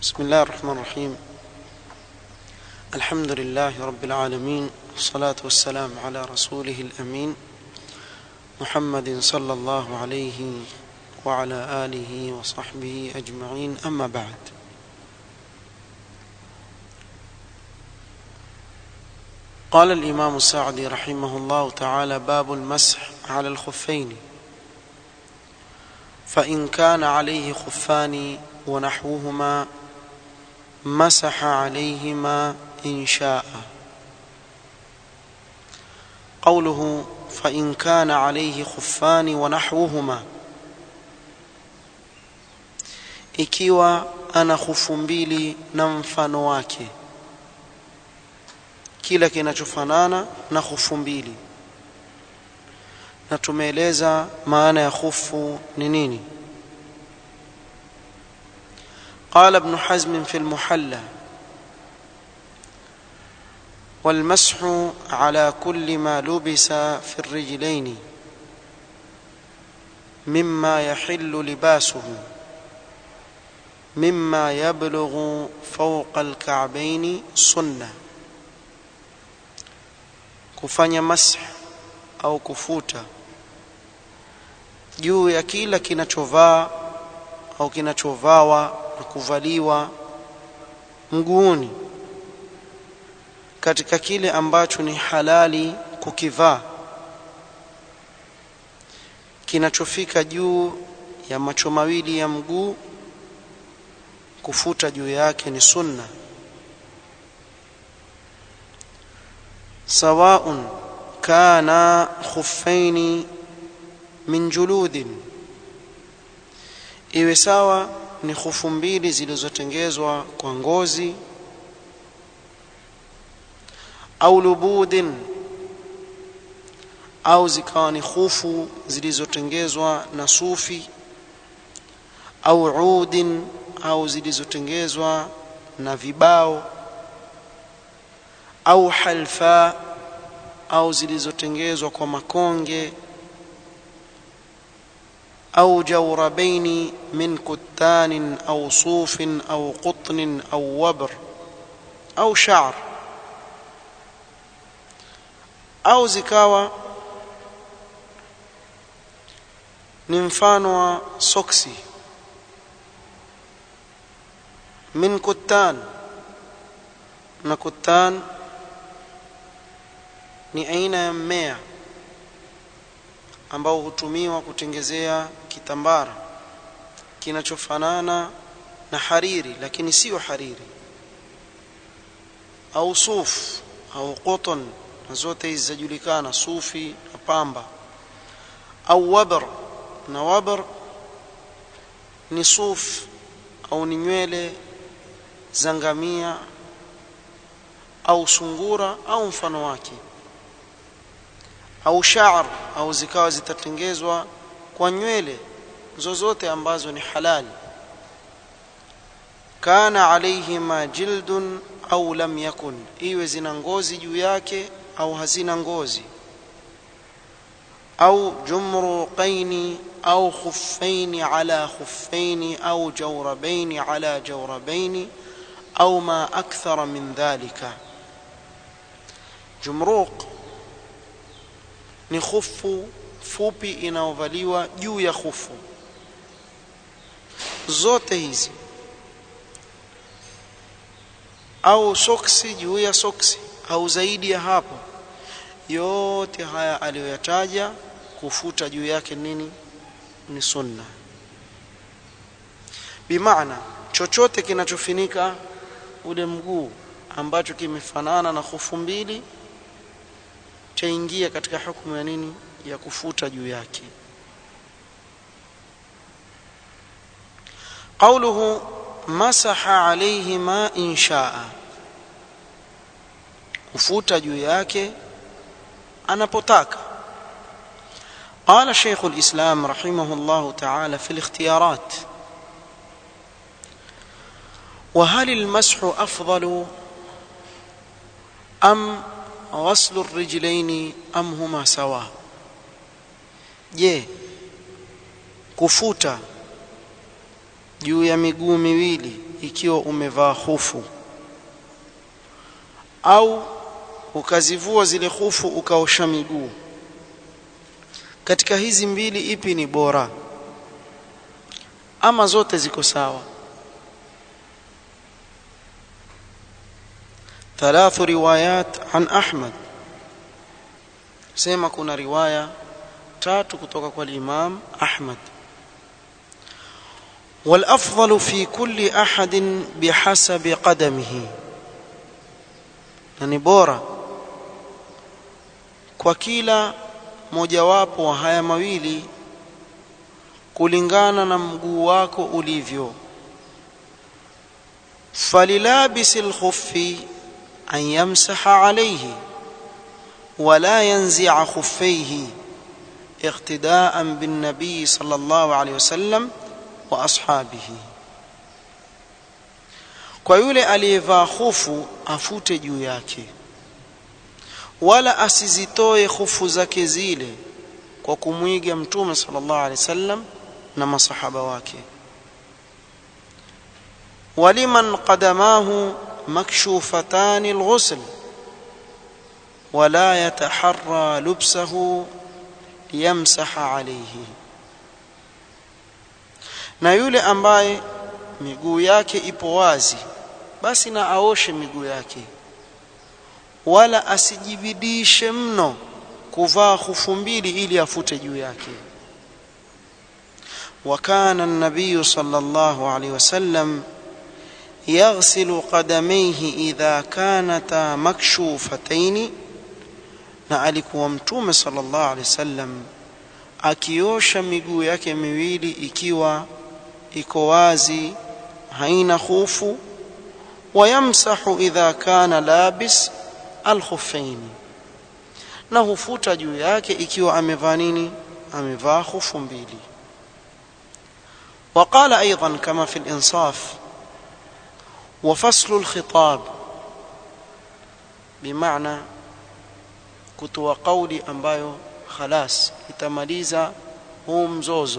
بسم الله الرحمن الرحيم الحمد لله رب العالمين والصلاة والسلام على رسوله الأمين محمد صلى الله عليه وعلى آله وصحبه أجمعين أما بعد قال الإمام السعدي رحمه الله تعالى باب المسح على الخفين فإن كان عليه خفان ونحوهما مسح عليهما إن شاء قوله فإن كان عليه خفان ونحوهما ikiwa ana khufu mbili na mfano wake kila kinachofanana na khufu mbili na tumeeleza maana ya khufu ni nini قال ابن حزم في المحلى والمسح على كل ما لبس في الرجلين مما يحل لباسه مما يبلغ فوق الكعبين سنة kufanya mash au kufuta juu ya kila kinachovaa au kinachovawa na kuvaliwa mguuni katika kile ambacho ni halali kukivaa kinachofika juu ya macho mawili ya mguu kufuta juu yake ni sunna سواء كان خفين من جلود iwe sawa ni khufu mbili zilizotengezwa kwa ngozi au lubudin au zikawa ni khufu zilizotengezwa na sufi au udin au zilizotengezwa na vibao au halfa au zilizotengezwa kwa makonge au jawrabaini min kuttanin au sufin au qutnin au wabr au sha'r au zikawa ni mfano wa soksi min kuttan na kuttan ni aina ya mmea ambao hutumiwa kutengezea kitambara kinachofanana na hariri lakini sio hariri au suf au cotton na zote hizi zajulikana sufi na pamba au wabr na wabr ni suf au ni nywele za ngamia au sungura au mfano wake au sha'r au zikawa zitatengezwa kwa nywele zozote ambazo ni halali kana alaihima jildun au lam yakun iwe zina ngozi juu yake au hazina ngozi au jumruqaini au khuffaini ala khuffaini au jawrabaini ala jawrabaini au ma akthara min dhalika jumruq ni khufu fupi inayovaliwa juu ya khufu zote hizi au soksi juu ya soksi au zaidi ya hapo yote haya aliyoyataja kufuta juu yake nini ni sunna bimaana chochote kinachofinika ule mguu ambacho kimefanana na khufu mbili chaingia katika hukumu ya nini ya kufuta juu yake قوله مسح عليهما إن شاء kufuta juu yake anapotaka قال شيخ الإسلام رحمه الله تعالى في الاختيارات وهل المسح أفضل أم غسل الرجلين أم هما سواء je kufuta juu ya miguu miwili ikiwa umevaa hufu au ukazivua zile hufu ukaosha miguu katika hizi mbili ipi ni bora ama zote ziko sawa ثلاث روايات عن أحمد سيما كنا رواية تاتو كتوكا والإمام أحمد والأفضل في كل أحد بحسب قدمه يعني بورا kwa kila mojawapo wa haya mawili kulingana na mguu wako ulivyo falilabisi lkhuffi an yamsaha alayhi wala yanzi'a khuffayhi iqtida'an bin nabiy sallallahu alayhi wasallam wa ashabihi kwa yule aliyevaa khufu afute juu yake wala asizitoe khufu zake zile kwa kumwiga mtume sallallahu alaihi wasallam na masahaba wake waliman qadamahu makshufatan alghusl wala yataharra lubsahu liyamsaha alayhi na yule ambaye miguu yake ipo wazi basi na aoshe miguu yake wala asijibidishe mno kuvaa khufu mbili ili afute juu yake وكان النبي صلى الله عليه وسلم يغسل قدميه إذا كانتا مكشوفتين na alikuwa mtume sallallahu alaihi wasallam akiosha miguu yake miwili ikiwa iko wazi haina khufu wayamsahu idha kana labis alkhuffain na hufuta juu yake ikiwa amevaa nini amevaa khufu mbili وقال ايضا كما في الانصاف وفصل الخطاب بمعنى kutoa kauli ambayo khalas itamaliza huu mzozo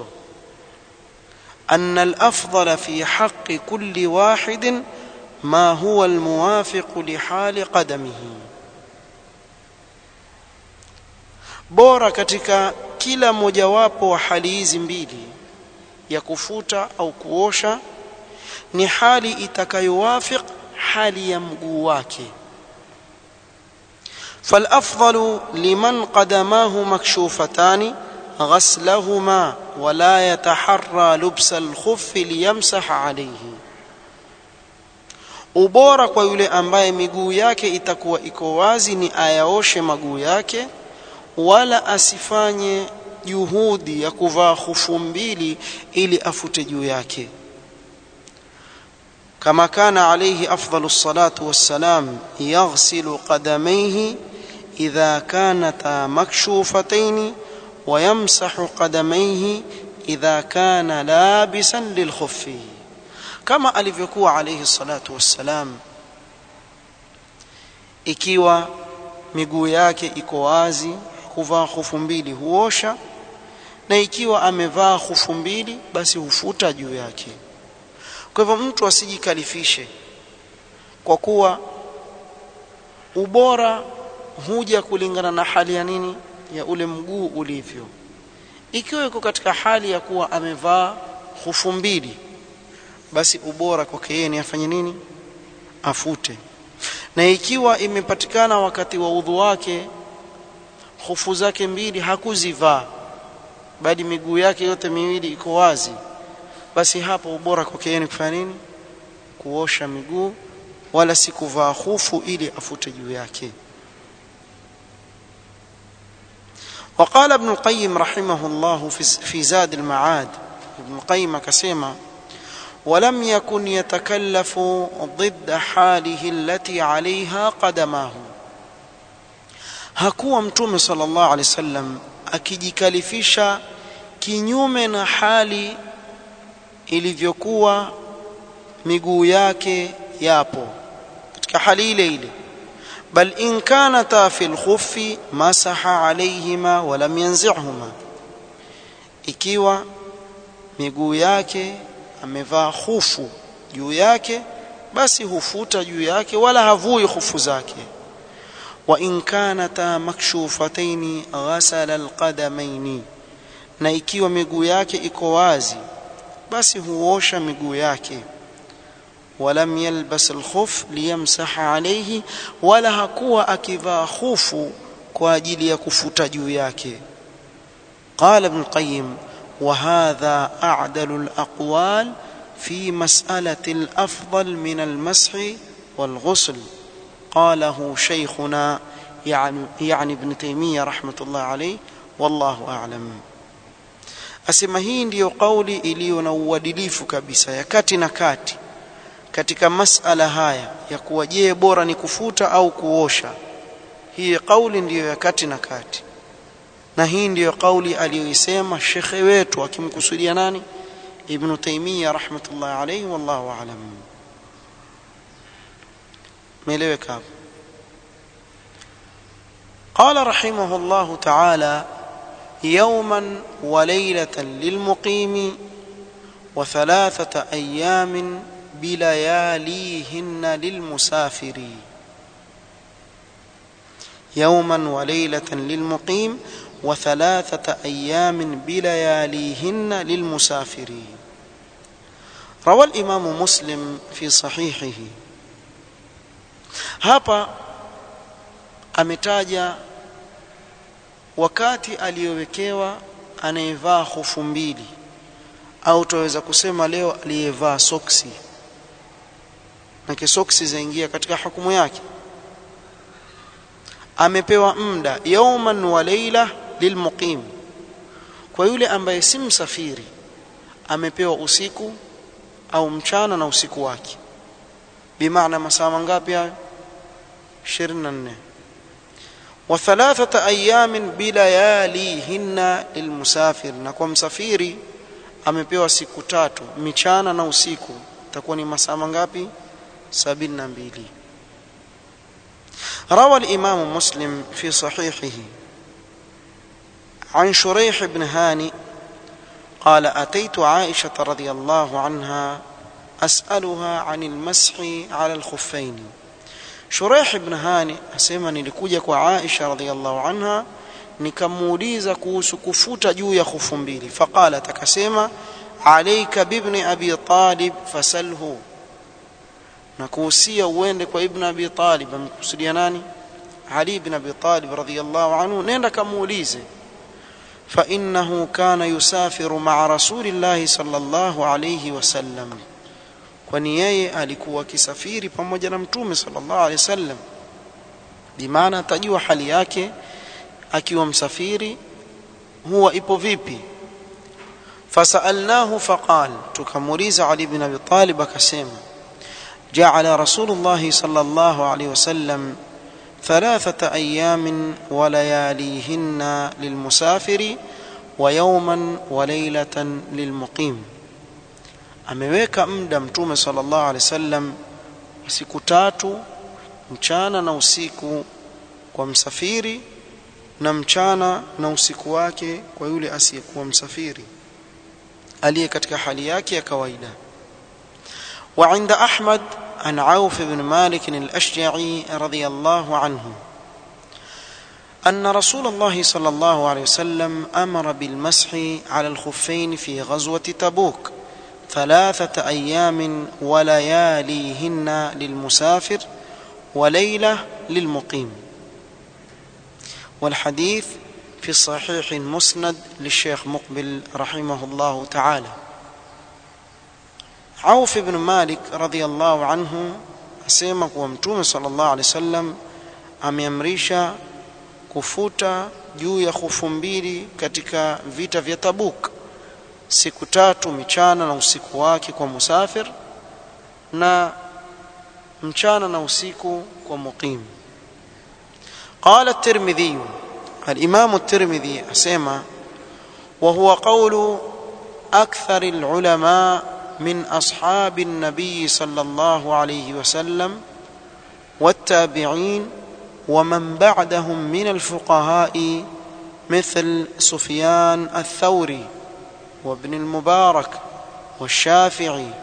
أن الأفضل في حق كل واحد ما هو الموافق لحال قدمه bora katika kila mojawapo wa hali hizi mbili ya kufuta au kuosha ni hali itakayowafiq hali ya mguu wake فالافضل لمن قدماه مكشوفتان غسلهما ولا يتحرى لبس الخف ليمسح عليه ubora kwa yule ambaye miguu yake itakuwa iko wazi ni ayaoshe maguu yake wala asifanye juhudi ya kuvaa khufu mbili ili afute juu yake kama kana alayhi afdalu salatu wassalam yaghsilu qadamayhi idha kanata makshufatayn ويمسح قدميه إذا كان لابسا للخف كما alivyokuwa alayhi salatu wassalam ikiwa miguu yake iko wazi kuvaa khufu mbili huosha na ikiwa amevaa khufu mbili basi hufuta juu yake kwa hivyo mtu asijikalifishe kwa kuwa ubora huja kulingana na hali ya nini ya ule mguu ulivyo ikiwa yuko katika hali ya kuwa amevaa hufu mbili basi ubora kwake yeye ni afanye nini afute na ikiwa imepatikana wakati wa udhu wake hufu zake mbili hakuzivaa bali miguu yake yote miwili iko wazi basi hapo ubora kwake yeye ni kufanya nini kuosha miguu wala si kuvaa hufu ili afute juu yake وقال ابن القيم رحمه الله في زاد المعاد ابن القيم كسيما ولم يكن يتكلف ضد حاله التي عليها قدماه hakuwa mtume sallallahu alaihi wasallam akijikalifisha kinyume na hali ilivyokuwa miguu yake yapo katika hali ile ile بل إن كانتا في الخف مسح عليهما ولم ينزعهما ikiwa miguu yake amevaa khufu juu yake basi hufuta juu yake wala havui khufu zake wa in kanata makshufataini ghasala alqadamaini na ikiwa miguu yake iko wazi basi huosha miguu yake walam yalbas alkhuf liyamsaha alayhi wala hakuwa akivaa khufu kwa ajili ya kufuta juu yake qala ibn qayyim وهذا أعدل الأقوال في مسألة الأفضل من المسح والغسل قاله شيخنا يعني, يعني ابن تيمية رحمة الله عليه والله أعلم asema hii ndiyo kauli iliyo na uadilifu kabisa ya kati na kati katika masala haya ya kuwa je bora ni kufuta au kuosha hii kauli ndiyo ya kati na kati na hii ndiyo kauli aliyoisema shekhe wetu akimkusudia nani ibn taymiyyah rahmatullah alayhi wallahu aalam meeleweka hapo قال رحمه الله تعالى يوما وليله للمقيم وثلاثه ايام بلياليهن للمسافر يوما وليله للمقيم وثلاثه ايام بلياليهن للمسافرين روى الامام مسلم في صحيحه hapa ametaja wakati aliyowekewa anayevaa hofu mbili au tunaweza kusema leo aliyevaa soksi na kisoksi zaingia katika hukumu yake amepewa muda yauman wa leila lilmuqim kwa yule ambaye si msafiri amepewa usiku au mchana na usiku wake bimaana masaa mangapi hayo 24 wa thalathata ayamin bilayalihinna lilmusafir na kwa msafiri amepewa siku tatu michana na usiku itakuwa ni masaa mangapi 72 روى الإمام مسلم في صحيحه عن شريح بن هاني قال أتيت عائشة رضي الله عنها أسألها عن المسح على الخفين شريح بن هاني أسمى نلكوجك وعائشة رضي الله عنها nikamuuliza kuhusu kufuta juu ya khufu mbili faqalat akasema alayka bibni abi talib fasalhu na kuhusia uende kwa ibn abi talib amekusudia nani ali ibn abi talib radhiyallahu anhu nenda kamuulize fa innahu kana yusafiru ma'a rasulillahi sallallahu alayhi wasallam kwani yeye alikuwa akisafiri pamoja na mtume sallallahu alayhi wasallam bimaana atajua hali yake akiwa msafiri huwa ipo vipi fasalnahu faqal tukamuuliza ali ibn abi talib akasema جعل رسول الله صلى الله عليه وسلم ثلاثة أيام ولياليهن للمسافر ويوما وليلة للمقيم ameweka muda mtume sallallahu alaihi wasallam siku tatu mchana na usiku kwa msafiri na mchana na usiku wake kwa yule asiyekuwa msafiri aliye katika hali yake ya kawaida وعند أحمد عن عوف بن مالك الأشجعي رضي الله عنه أن رسول الله صلى الله عليه وسلم أمر بالمسح على الخفين في غزوة تبوك ثلاثة أيام ولياليهن للمسافر وليلة للمقيم والحديث في الصحيح المسند للشيخ مقبل رحمه الله تعالى Auf ibn Malik radhiyallahu anhu asema kuwa Mtume sallallahu alaihi wasallam ameamrisha kufuta juu ya khufu mbili katika vita vya Tabuk siku tatu michana na usiku wake kwa musafir na mchana na usiku kwa muqim قال الترمذي الإمام الترمذي أسمى وهو قول أكثر العلماء من اصحاب النبي صلى الله عليه وسلم والتابعين ومن بعدهم من الفقهاء مثل سفيان الثوري وابن المبارك والشافعي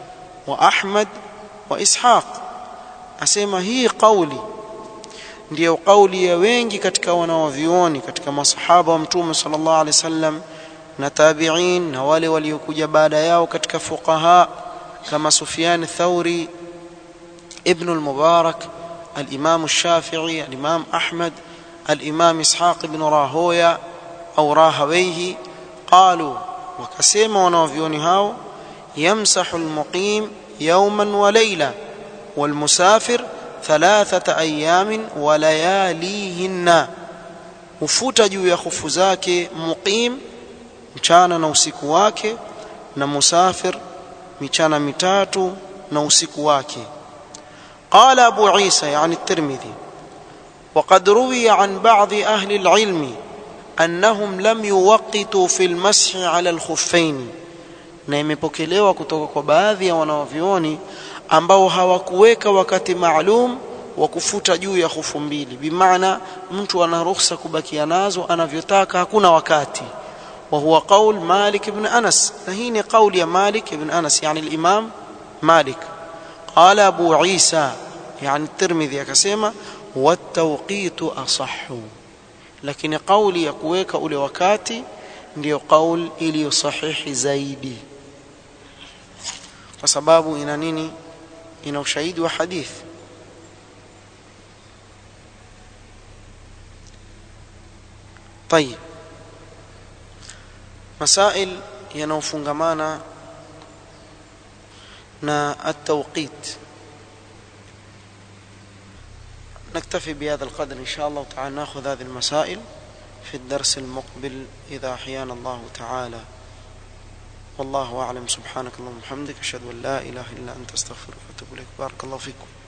wa Ahmad wa Ishaq asema hii kauli ndiyo kauli ya wengi katika wanawavioni katika masahaba wa mtume sallallahu alaihi wasallam na tabi'in na wale waliokuja baada yao katika fuqaha kama Sufyan Thauri Ibn al-Mubarak al-Imam al-Shafi'i al-Imam Ahmad al-Imam Ishaq ibn Rahoya au Rahawayhi qalu wakasema wanawavioni hao yamsahu al-muqim yawman wa layla wal-musafir thalathata ayamin wa layalihinna hufuta juu ya khufu zake muqim mchana na usiku wake na musafir michana mitatu na usiku wake قال أبو عيسى يعني الترمذي وقد روي عن بعض أهل العلم أنهم لم يوقتوا في المسح على الخفين na imepokelewa kutoka kwa baadhi ya wanawavyoni ambao hawakuweka wakati maalum wa kufuta juu ya hufu mbili bimaana mtu ana ruhusa kubakia nazo anavyotaka hakuna wakati wa huwa qaul Malik ibn Anas na hii ni kauli ya Malik ibn Anas yani al-Imam Malik قال أبو عيسى يعني الترمذي akasema والتوقيت أصح lakini kauli ya kuweka ule wakati ndiyo kauli iliyo sahihi zaidi kwa sababu ina nini ina ushahidi wa hadithi طيب مسائل yanayofungamana na التوقيت نكتفي بهذا القدر إن شاء الله تعالى نأخذ هذه المسائل في الدرس المقبل إذا أحيانا الله تعالى والله أعلم سبحانك اللهم وبحمدك أشهد أن لا إله إلا أنت أستغفرك وأتوب إليك بارك الله فيكم